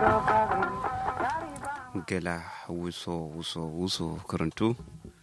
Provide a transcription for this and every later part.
gela wuso wuso wuso karantu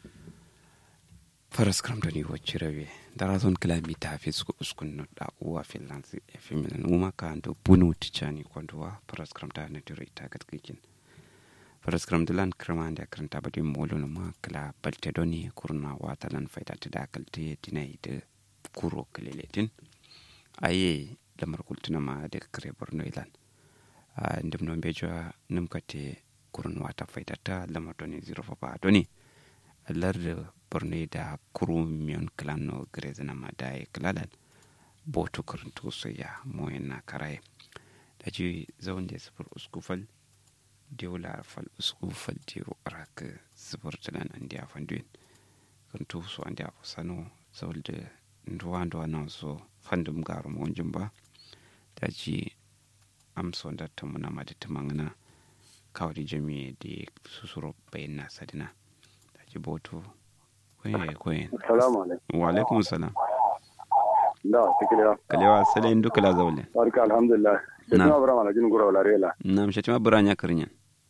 faras kramdoni waccirawe daraton kilamita fisku uskun da uwa finlands efimilan uma ka ando bunu ticani kwanduwa faras kramta na diro ita gatkikin faras kramdilan kramande karanta badi molo no ma kala balte doni kurna watalan faida tida kalte dinai de kuro kaleletin aye lamar kultuna ma de kare borno ilan ndem no bejo num kate kurun wata faidata lamar doni zero papa doni larde borno da kuru miyon klan no grezana ma da e klalan boto kurun to so ya moyen na karaye da ji zawon da sufur uskufal dewla fal uskufal dewo arak sufur talan andi a fanduin kun to so andi a sano zawolde nduwa nduwa na so fandum garu mo jumba da ji amso da tamuna ma da tamangana kawri jami di susuro bayin na sadina da ji boto kwaye kwaye Assalamu alaikum. wa alaikum salam Da, tikiliya. kalewa sale duka la zawle Barka alhamdulillah. Sai Na. kuma bara mana jin gura wala rela. nam shatima buranya karnya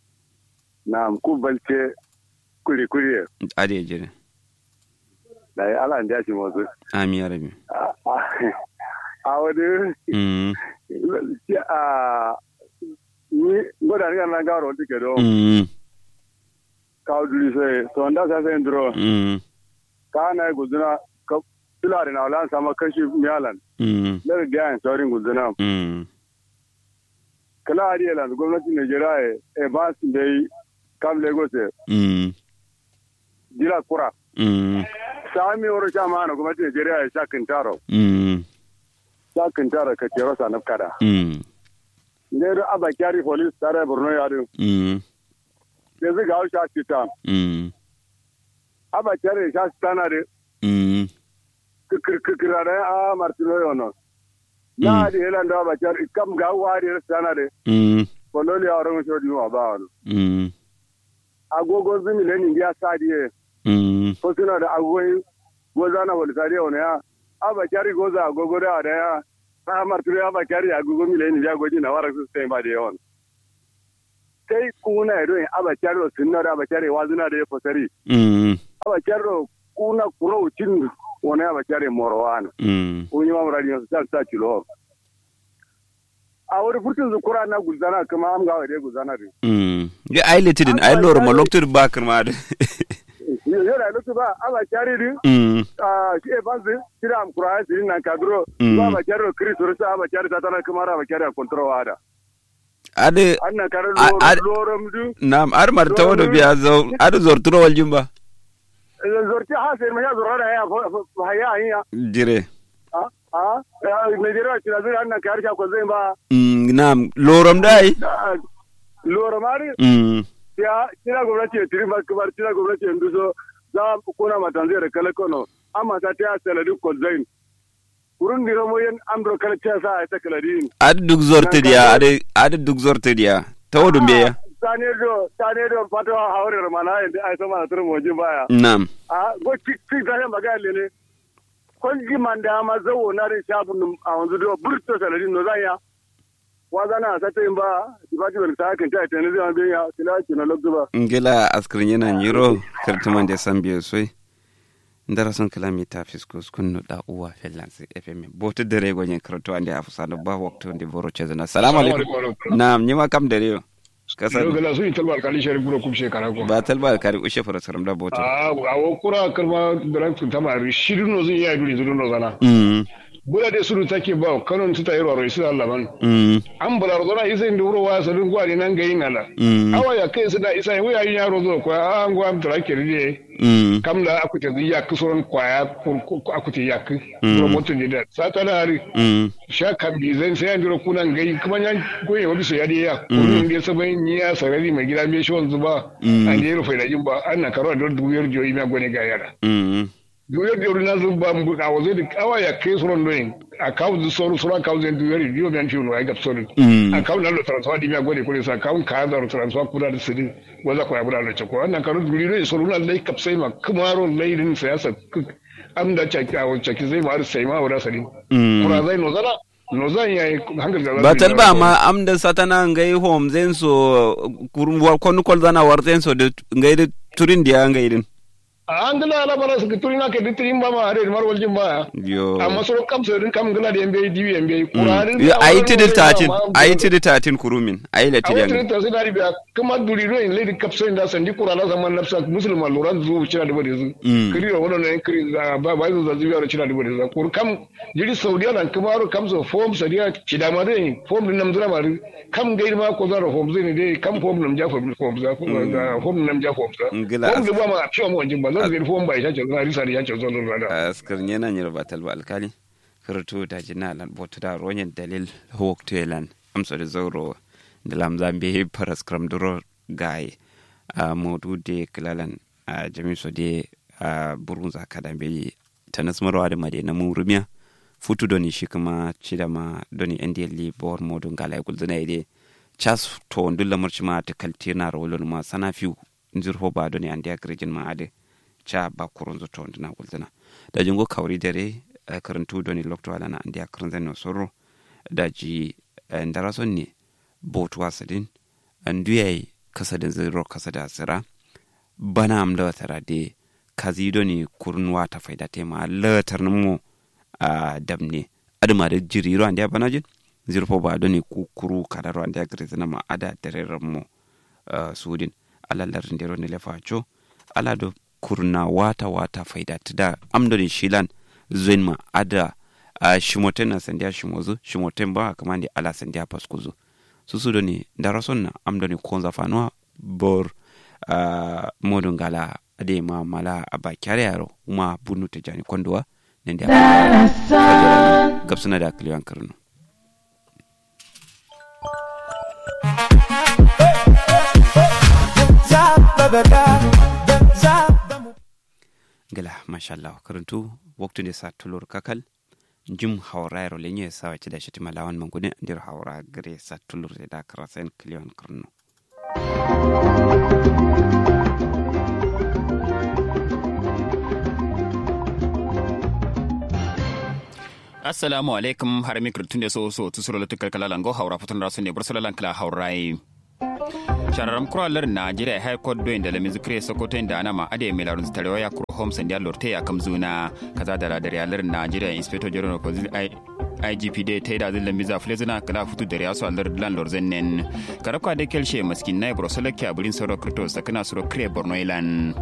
Na ku balce kuri kuri. ade jire Da ya ala ndiya shi mozu. ami ya rabi A- a- A wani mm ci a ni ngoda ni kana garo tike do. mm Ka duli sai so nda sa sai ndro. mm Ka na guzuna ka tulare na wala sama kashi miyalan. mm Daga gayan saurin guzuna. mm Kala ariya la gwamnatin Najeriya e ba su dai kam Lagos e, mm jira kura. mm sami wuro sha mana gwamnatin Najeriya ya sha kintaro mm sha kintaro ka kero sa nafkada mm ne do aba kyari police tare Borno ya do mm ne zai ga sha kita mm aba kyari sha tana de mm kikir kikir da a martino yono na di helan da aba kyari kam ga wari tana de mm kololi ya ron shodi wa ba no mm agogo zumi le ni ya sadie mm ko suna da agogo gozana wal sadie ona ya aba kyari goza agogo da da ya a martino aba kyari agogo mi le ni ya goji na wara su sai ba de yon sai kuna ya doyin aba kyari sunna da aba kyari wazuna da ya fasari mm aba kyari kuna kuro cin wani aba kyari morwana mm kunyi ma muradi su ta ta kilo a wani furtun zukura na guzana kuma am ga wade guzana de mm ga ai litidin ai lor ma loktur ba kirma da yo da lutu ba aba kyari din mm a shi e banzi kira am kura sirin nan kadro Mm. ba aba kyari kiri surta aba kyari ta tana kuma aba kyari kontrol wada ade annan kare A- a- lorom du nam ar marta wado biya zo ade zorturo wal jumba zorti ha sai ma ya zorra ya ha ya ya jire a a Nigeria ci da zai annan kare ta ko zai ba mm nam loram dai loro mari mm ya kira gwamnati ya tiri makamar kira gwamnati ya nduso za a kuna matanzai da kala kono amma ta ta yasa ladi kolzain kurun dira mo yen amdo kala ta sa ta kala din ade duk zorte dia ade ade duk zorte dia tawdu biya tane do tane do fato hawre mana yin ai sama tur mo jin baya nam a go tik tik da yan baga lele kon ji manda ma zawo na da shafun a wanzu do burto saladin no zanya wa zana sa ta yin ba dibati wal ta kan ta ta ne zai an ya kila ki na lokdu ba ngela askrin yana nyiro kartuman da san biyo soi ndara son kilomita fiskus kunno da uwa fellansi fm boto dere go nyen karto ande afsano ba wakto ndi boro chezana assalamu alaikum nam nyima kam dere yo kasar Yau gala sun yi talba alkali shari'a buro kum shekara ko. ba talba kari ushe fara saram da boto A wo kura kalma da tun tama shirin no zun iya duri zurun no zana. mm Bula de suru take ba kanon tuta yaro ro isu Allah man. mm An bula ro zana isa inda wuro wa sadun gwari nan ga yin ala. mm Awa ya kai su da isa yin wuya yin yaro zo ko an gwa am tra kirje. mm Kam da akute zu ya kusuran kwaya ko akute ya ku. Mm. Robotun ne da sata da hari. mm Sha kan bi zan sai an jiro kunan gai kuma yan goye wa bisa yadi ya. Kunin da sabai ni ya sarari mai gida me shi wanzu ba. Mm. An je rufe da jin ba an na karo da dubiyar joyi ma gone ga yara. mm duyar da na zuba mu a wazo da kawa ya kai suron doyin a kawo da soro soro kawo zai duyar da yau biyan ciwo na ga soro Mm. a kawo na lo transfer di miya gode kure sa kawo ka da transfer kuda da sidi waza ko ya bura da chako wannan karo duri ne soro na lai kapsai ma kuma ro lai din siyasa am da chaki a chaki zai ma har sai ma wura sadi mm kura zai no zana no zan yi hankali da batal ba ma am da satana ngai home zen so kurum war konu kol zana war zen so de ngai de turin dia ngai din an gila ala bara su turi na ke ditrin ba ma are mar waljin ba yo amma so kam so din kam gila da yambe diwi yambe kurarin yo ayi tidi tatin ayi tidi tatin kurumin ayi le tidi ayi ngai tidi tatin dari biya kuma duri ro in lady kapso inda sandi kurala zaman nafsa musulma loran zu cira da bade zu Mm. kiri ro wono ne kiri za ba ba zu zazi biya cira da bade zu kur kam jiri saudiya nan kuma ro kam so form sadiya kida ma dai form din nam zura ma kam gairi ma ko zaro form zai ne dai kam form nam ja form form za form nam ja form za Ngila form as- da ba ma ciwo mo jin ba zan zai form ba ya ce zan risa da ya ce zan zan da askar nyena nyir batal ba alkali kirtu da jina lan botu da ronyen dalil hawk telan amso da zauro da lam zambe paras kram duro gai a modu de kilalan a jamiso de a burunza kada be tanas marwa da made na murumiya futu doni shi kuma cida ma doni ndl bor modu ngala gulzuna ide chas to ndulla marci ma ta kaltina rolon ma sana fiu nzirho ba doni andi agrejin ma ade cha ba kurunzo to ndina gulzuna da jingo kawri dare eh, karantu doni lokto ala na andi akranzen no sorro da ji eh, ndarason ne botu wasadin anduyai kasadin ziro kasada sira bana am da tara de kazi doni kurnuwa ta faida tema latar mu a damne adama da jiriro andi banajin zirfo ba doni kukuru kadaro andi agrizina ma ada dererar mu uh, sudin ala larin dero ne lefa cho ala do kurna wata wata faida tida amdoni shilan zoin ma ada uh, shimoten na sandiya shimozu shimoten ba kamandi ala sandiya paskuzu susu doni darason na amdoni konza fanwa bor uh, modun gala ade ma mala aba kyare yaro uma bunu te jani kondowa nende gabsuna da kliyan karno gala mashallah karantu waktu ne sa tulur kakal jim hawrairo lenye sa wace da shi timalawan mangune ndir hawra gare sa tulur da karasen kliyan karno assalamu alaikum har mikro tunde so so tusuro la tukal kala lango haura futun rasu ne bursala lankala haurai shararam kuralar najeriya high court do inda lamin zikre sokoto inda ana ma ade mai larun tarewa ya kuro home sandiya lorte ya kamzuna kaza da radar yalar najeriya inspector general of police igp dai ta yi da zin lambi zafile zina kala futu da riyasu alar lan lorzen nen karabka da kelshe maskin na ibrosola ke abirin sauro krito sakana suro kre borno ilan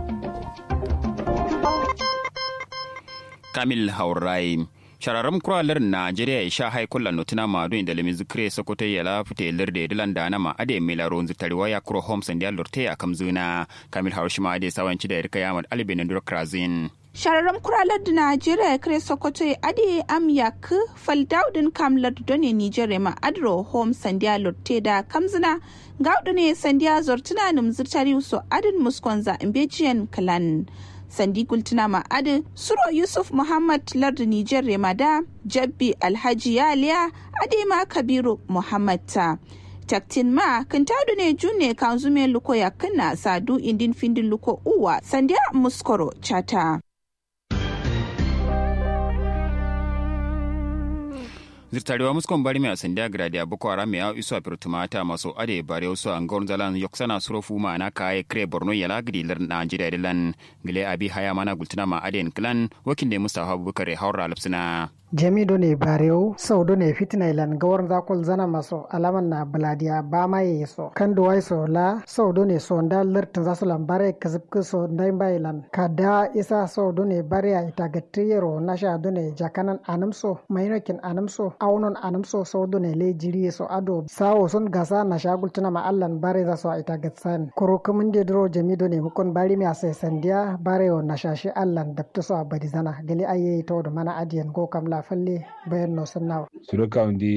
kamil haurai shararram kuralar najeriya ya sha haikulla notina madu inda lemi zikre sokoto ya la fute lirde dilan da nama ade mila ronzi tariwa ya kuro homes and ya lorte ya kamzuna kamil haushima ade sawanci da yarka yamad alibin ndur krazin shararren kuralar da najeriya ya kare sokoto ya ade am yak faldaudin kamlar done nigeria ma adro home sandiya lotte da kamzina gaudu ne sandiya zortuna numzirtari so adin muskonza imbejiyan kalan sandi gultuna ma adin suro yusuf muhammad lardu nijar remada jabbi alhaji yaliya adema kabiru muhammad ta taktin ma kan taudu ne june kan zume luko ya kana sadu indin findin luko uwa sandiya muskoro chata zirtarewa muskon bari mai asandiya gradi boko haram ya iso a firtumata maso ade bare wasu an gawar zalan yoksana surofu ma na kaye kre borno ya lagidi lar najeriya dilan gile abi haya mana gultuna ma aden klan wakin da mustafa abubakar haura alapsina jami do ne barew sau do ne fitina ilan gawar zakol zana maso alaman na baladiya ba ma ye so kan do wai so la sau do ne so nda lertin zasu lan bare kazib ke so ndai ba ilan kada isa sau do ne bare ya ita gattiyero na sha do ne jakanan anam so mainokin anam so aunon anam so sau do ne le jiri so ado sawo sun gasa na shagul tuna ma allan bare za so ita gatsan koro kumin de dro jami do ne mukon bari mi ase sandiya bare o na shashi allan dabta so abadi zana gali aye to do mana adiyan go kam la falle bayan no sannawa suruka undi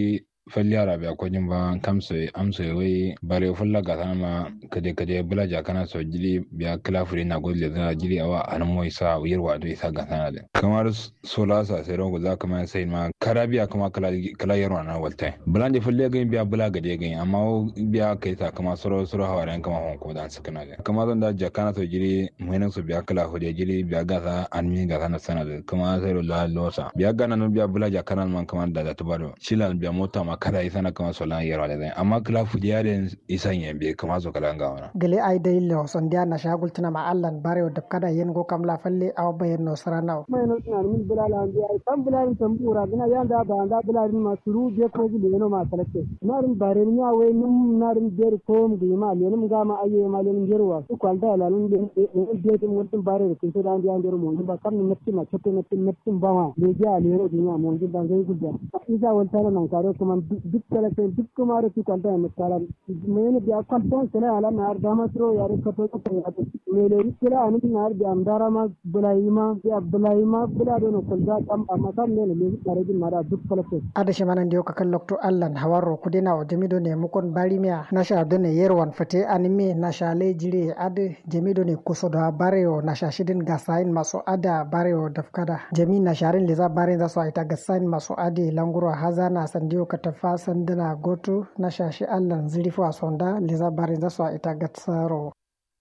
falliyara biya ko jin ba kamso amso wai bare fulla ga sama kade kade bula ja kana so jiri biya klafuri na godle da jiri awa an moy sa yirwa do isa ga sana da kamar sola sa sai rongo za kama sai ma kara biya kama kala kala yarwa na walta bulanje fulle ga biya bula ga de ga amma biya kai ta kama soro soro hawaran kama hon ko dan sakana da kama zan da ja kana so jiri muhinan su biya kala hode jiri biya ga sa an mi ga sana sana da kama sai la losa biya ga nan biya bula ja kana man kama da da tubaro shilan biya mota ma kada isa na kama sola yarwa da zai amma kala fudiya da isan yambe kama so kala ga wana gele ay day lo son dia na shagul tana ma allan bare da kada yen go kam la falle aw bayen no sarana mai no tana min bilal an dia tam bilal tam pura gina yanda ba anda bilal ma suru je ko ji leno ma salake narin bare ni awe nim narin der ko mu di ma lenim ga ma aye ma lenim jerwa su kwalda la lun de de de mun tin bare kin to dan dia der mo ba kam ni natti ma chotte natti natti ba ma le ja leno di ma mo ji dan ga gudda isa wal tara nan kare kuma duk salake duk kuma ru kwalda ma kala mai ne biya kwalda sana ala na dama tro yare kato ko ya mele kila ani nar bi amdara ma bulaima ya bulaima bula do ko da kam amma kam ne ne tare din mara duk kala ko ada shi manan dio kakal lokto allan hawaro kudina o jamido ne mukon barimia nasha do ne yerwan fate anime nasha le jire ade jamido ne kusoda bareo nasha shidin gasain maso ada bareo dafkada jami nasharin leza bare za so ita gasain maso ade languro hazana sandio katafa sandana gotu nasha shi allan zirifu asonda leza bare za so ita gatsaro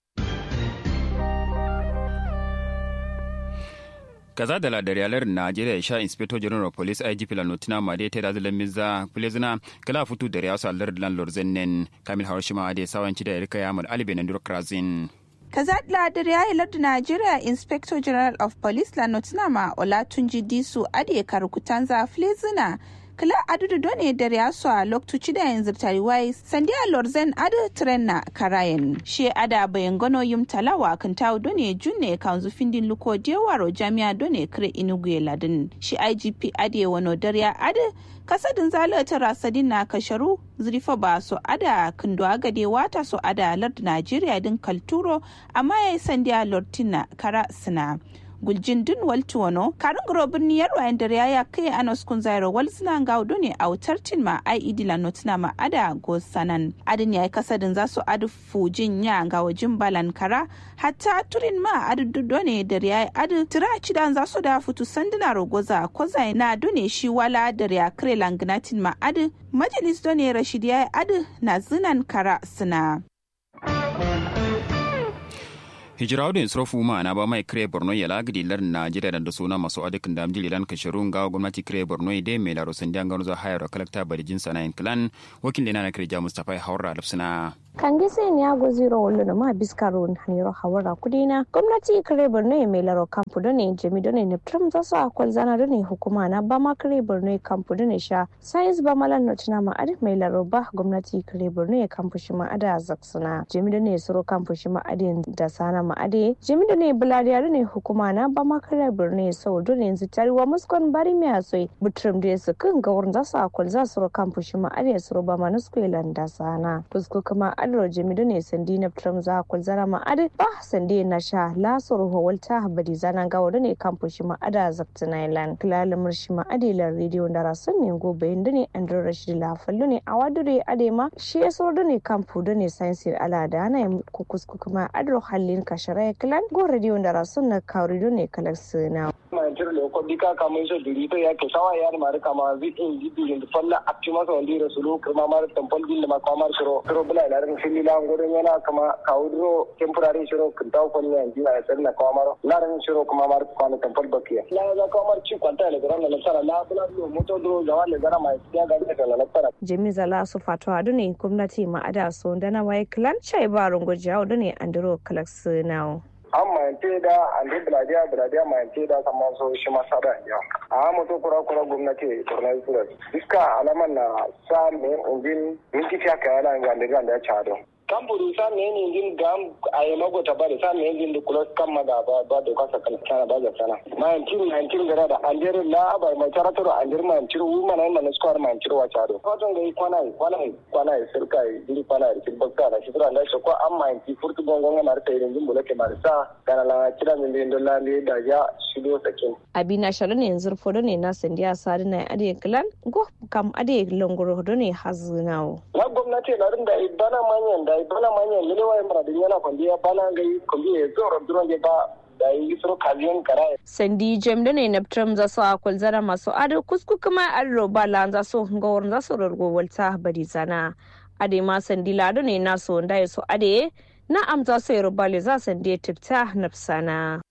kaza da ladar yalar najeriya ya sha inspector general of police igp la notina ma dai ta da zalan miza plezina kala futu da ya sa lar lan lorzennen kamil harshima da sawanci da rika yamul alibe na durakrazin kazadla da ya yi lardu Najeriya Inspector General of Police la Nottingham Olatunji Disu Ade Karukutanza Flezina kila adudu done da riyasu a loktuci da yanzu tariwai sandiya lorzen adu tren na karayen she ada bayan gano yum talawa kan tawo done junne kan findin luko dewaro jami'a done kire inugu ladin shi igp ade wano dariya adu kasadin zalata rasadin na kasharu zurifa ba so ada kindo agade wata so ada lord najeriya din kalturo amma yayi sandiya lortina kara sina guljin dun waltu wano karin guro birni yarwa yan dare ya kai anos kun zairo wal suna ga ne a wutar tin ma ai idila notina ma ada go sanan adin yayi kasadin za su adu fujin ya ga wajin balan kara hatta turin ma adu done da yayi adu tira cidan za su da futu sanduna rogoza koza na done shi wala da ya kre langnatin ma adu majalis done rashid yayi adu na zinan kara suna hijiraudin srofu ma na ba mai kire borno ya lagidi lar najeriya da suna masu adikin da amjili lan kashirun ga gwamnati kire borno ide mai laro sun dangan zuwa hayar kalakta bari jinsa na clan wakil da na kire ja mustapha haura lafsina kangise ni ago zero wolo no ma biskaro haniro hawara kudina gwamnati kare borno ya mai laro kampu done jami done ne trum za su akwal zana done hukuma na ba ma kare borno ya kampu done sha science ba malan no tina ma adi mai laro ba gwamnati kare borno ya kampu shi ma ada zaksuna jami done suro kampu shi ma adi da sana ma adi jami done bulariya done hukuma na ba ma kare borno ya sau done yanzu tariwa muskon bari mi asoi butrum da su kan gawar za su akwal za su ro kampu shi ma adi suro ba ma nuskwe landa sana fusko kuma adro jamidu ne sandi na tram za kul zara ma ade ba sandi na sha la soro ho walta habadi zana ga wada ne kampu shi ma ada zakta nailan kilala murshi ma ade la radio da rasun ne go bayin da ne andro rashid la fallu ne a wadure ade ma shi ya soro da ne kampu da ne science ala da na ku kusku kuma adro hallin kashara kilan go radio da rasun na kawri da ne kalak sina ma jir le ko bika ka mun so duri to ya ke sawa yar mar kama zi in gibi in falla akti ma so ndi rasulu kuma mar tampol bil ma kamar shiro shiro bula la ran fili la ngoro yana kama kaudro temporary shiro kintaw ko ni anji na sen na kamar la ran shiro kuma mar ko na tampol bakiya la za kamar ci kwanta le garan na sara la bula lo moto dro ga wale gara mai ya ga ta la sara jami zala su fatu adu ne gwamnati ma ada so dana wai clan chai barun gojawo da ne andro kalak sinawo an mayante da ande biladiya biladiya mayante da kama so shi masa da ya a moto kura kura gwamnati borno sura iska alaman na sa me ungin minti fiya ka yana ga da ga da chado kamburu sa me ni din gam ay mago ta bari sa me din da kula kan ma da ba ba da kasa kan kana ba da sana ma en tin en tin gara da andir la ba ma tarato da andir ma tin wu ma nan na square ma tin wa chado ko ton ga kwana kwana kwana sirka dili kwana da tin bakka da shi da shi ko amma en ti furtu gongo na marta irin din bulake marsa kana la kira min din dolla ne da ya shido sakin abina shalo ne yanzu fodo ne na sandiya sadi na ade klan go kam ade longoro do ne hazunawo na gwamnati na rinda bana manyan da bana manyan ne wai mara din yana kwandiya bana ga kwandi ya zo rabduro ne ba da yi suru kaziyan kara sandi jem da ne na tram za su akwal zara masu ado kusku kuma an roba lan za su gawar za su rargo walta bari zana ade ma sandi lado ne na so da ya so ade na amza sai rubale za sandi tifta nafsana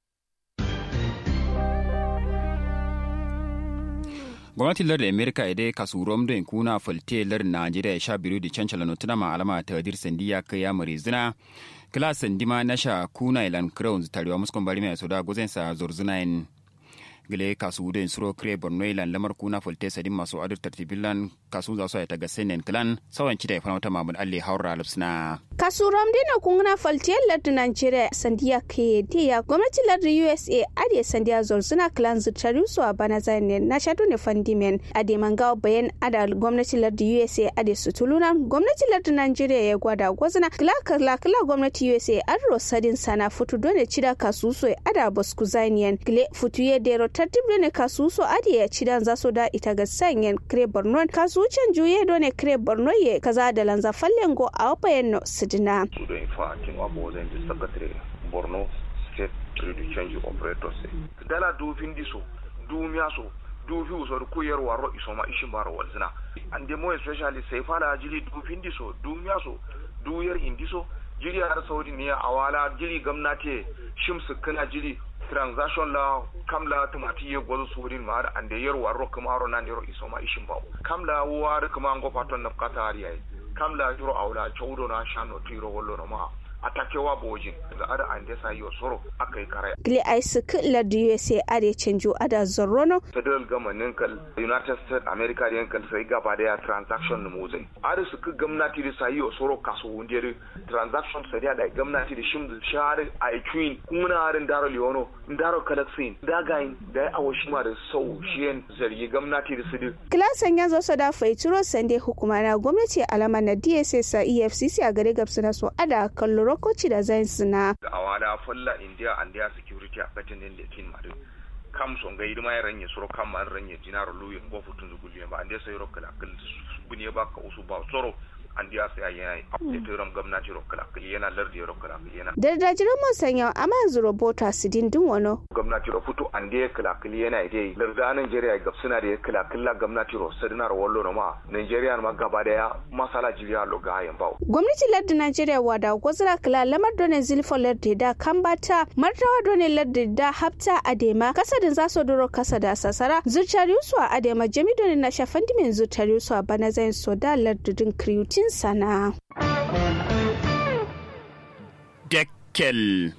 gwamnatin lar amerika ide kasu rom don kuna falte lar najeriya ya sha biyu da cancala notuna ma alama ta dir sandi ya kai ya mare zina kila sandi ma na sha kuna ilan crowns tarewa muskon bari mai soda gozen sa zorzuna in gile kasu da suro kre borno ilan lamar kuna falte sadin masu adir tartibilan kasu za su ya taga senen kilan sawan cita ya fana mamud alle haura lupsna kasu ramdina kungna faltiyar lardin nigeria sandiya ke diya gwamnatin lardin usa ade sandiya zorzuna clan zutari su a bana zane na shaɗu ne fandimen ade mangawa bayan ada gwamnatin lardin usa ade sutuluna gwamnatin lardin nigeria ya gwada gwazina kila kila kila gwamnatin usa an rosadin sana futu dole cida kasu so ada bosku zaniyan gile futu ya dero tartib ne kasu so ade ya cidan zaso da ita ga sanyen kre borno kasu can juye dole kre borno ye kaza da lanza fallen go a bayan no sidina Sudo infa kin wabo zan ji secretary Borno State Trade Change Operators. Dala dufin diso, dumiya so, dufi usor kuyar waro isoma ishin baro walzina. And the more especially sai fala jili dufin diso, dumiya so, duyar indiso, jiri har saudi ne awala jiri gamnati shimsu kana jiri transaction la kamla tumati ye gwazo surin ma da ande yer waro kuma ro nan yero isoma ishin bawo kamla war kuma ngo paton na kata ari ai kamla yero awla chawdo na shano tiro wollo no ma atakewa bojin da ada ande sa yo soro akai kare gile ai su kila da usa ade canjo ada zorrono federal government kal united states america den kal sai gaba da transaction mu zai ada su ku gwamnati da sai yo soro kaso wundere transaction sai da gwamnati da shim share ai queen kuma harin daro leono daro kalaksin dagain da awashima da sau shiyen zargi gwamnati da su kilasan ya zo da faituro sande hukuma na gwamnati alama na dss a efcc a gare gabsu na so ada kallo rokoci da zai suna a wada falla india and their security a katin din da kin madu kam son ga idima ya ranye soro kam man ranye dinaro luyin go futun zuguliyan ba ande sai rokala kal bunye ba ka usu ba soro an diya sai yana update ram gwamnati rokala kal yana lardi rokala kal yana da dajiran mun sanya amma yanzu robota su dindin wano gwamnati ro futu an diya kala kal yana dai larda Nigeria ga suna da kala kala gwamnati ro sadina ro wallo no ma Nigeria ma gaba daya masala jiriya lo ga yan bawo gwamnati lardin Nigeria wada gwazira kala lamar done zilfo lardi da kambata martawa done lardi da hafta adema kasadin za su duro kasa da sasara zurtari su a adema jami done na shafan dimin zurtari su a bana zain so da lardudin kriyutin sana. Dekkel.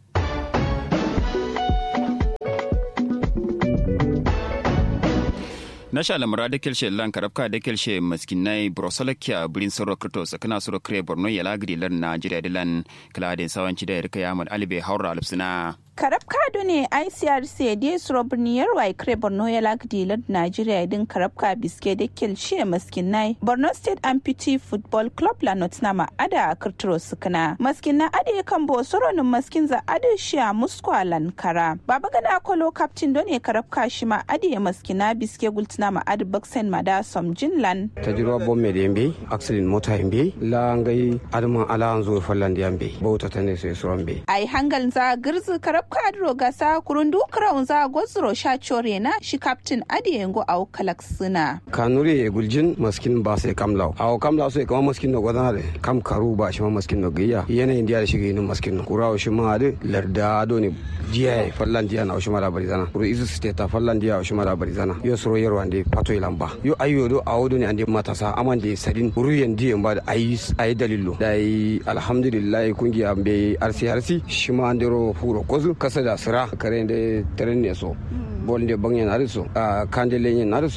nasha lamara da kelshe lan karabka da kelshe maskinai brosalakia bulin soro krito sakana soro kre borno ya lagri lan najeriya dilan kladin sawanci da rika yamad alibe haura alipsina karab kado ne icrc da suro birniyar wa kre borno ya lagdi lad nigeria din karab ka biske da kelshe maskinai borno state amputee football club la notnama ada a kirtiro sukuna maskina ade kan bo soronin maskin za ade shi a muskwa lankara baba gana kolo captain don ne karab ka shi ma ade maskina biske gultina ma ade baksen ma da som jinlan tajirwa bomme da yambe accident mota yambe la ngai adama ala an zo fallan da yambe bauta tane sai suran be ai hangal za girzi karab ka adro gasa kurundu kraun za gozro sha chore na shi captain ade yango au kalak suna kanuri e guljin maskin ba sai kamlaw aw kamlaw sai kama maskin no godana de kam karu ba shi ma maskin no giya yana indiya da shige nin maskin no kurawo shi ma de larda do ne jiya fallan diya na shi ma da bari zana kuru isu state ta fallan diya shi ma da bari zana yo soro yero ande pato ilamba yo ayo do awodo ne ande matasa amande sadin ruyan diyan ba da ayi ayi dalilo dai alhamdulillah kungiya be arsi arsi shi ma andero furo kozu kasa da sira kare da taren ne so bol de bangen na so a kande lenyen na so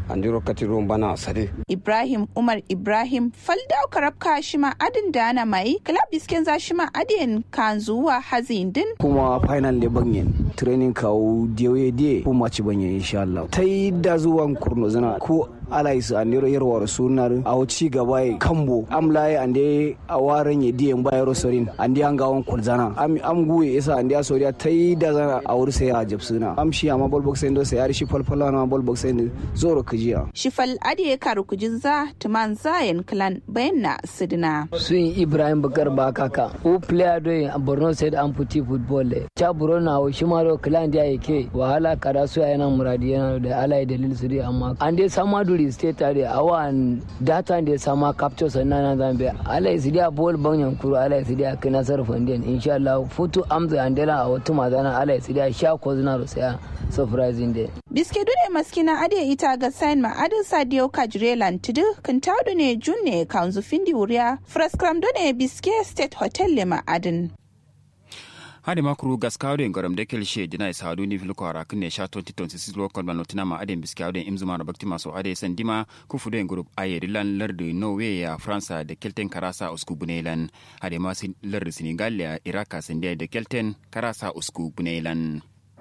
andiro katiro bana sade ibrahim umar ibrahim faldau karabka shima adin da ana mai club bisken za shima adin kan zuwa hazin din kuma final ne banyen training kawo diyoye diye ko maci banyen insha Allah ta yi da zuwan kurno zana ko alais andiro yarwar sunar a ci gaba ya kambo amlaye ande a waren ya diyan bayar sorin ande an gawon kulzana am am guye isa ande a soriya ta yi da zana a wuri sai a jabsuna am shi amma ball box ndo sai yari shi falfala na ball box ndo zoro kajiya shifal ade karu kujinza tuman zayen clan bayanna sidina sun ibrahim bakar bakaka o player do a borno state amputi football le cha buro na o shimaro clan dia yake wahala kada su yana muradi yana da alai dalil su amma an dai sama duri state tare awan data da sama capture sannan na zambe alai su dia ball banyan kuro alai su dia kai nasar fandian insha Allah futu amza andela a wata mazana alai su dia sha ko zina rusaya surprising day biske dune maskina ade ita ga sign ma adin sadio kajrelan tudu kan taudu ne junne kanzu findi wuriya fraskram dune biske state hotel le ma adin hade makuru gaskawden gorom de kelshe dina isa hadu ni filko ara kunne sha 2026 lokal ban notina ma aden biskawden imzuma na bakti maso ade sandima ku fudo group aye dilan lardu norway ya france de kelten karasa usku bunelan hade ma sin lardu senegal ya iraka sinde de kelten karasa usku bunelan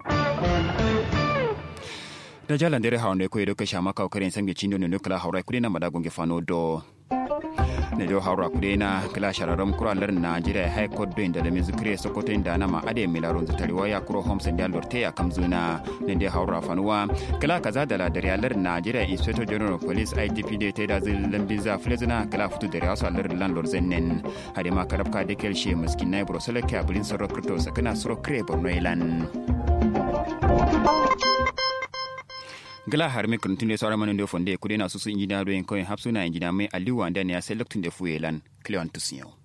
da jalan dere hawnde ko edo kasha maka karen sange chindo no kala hawra kudena madagonge fano do ne do hawra kudena kala shararam kura lar najeriya hay court do inda da mizikre sokoto inda na ma ade milaron zatari waya kuro homes inda lorte ya kamzuna ne de hawra fanuwa kala kaza da la dare lar najeriya inspector general of police igp de te da zil lambiza flezina kala futu dare aso lar landlord zennen hade ma karabka de kelshe miskin nay brosele ka bulin soro kripto sakana soro kre borno ilan gala har mi kun tunde sawara manin do fonde kudena susu injina do en koy hapsuna injina mai aliwa ndani ya selektun de fuyelan cleon tusiyo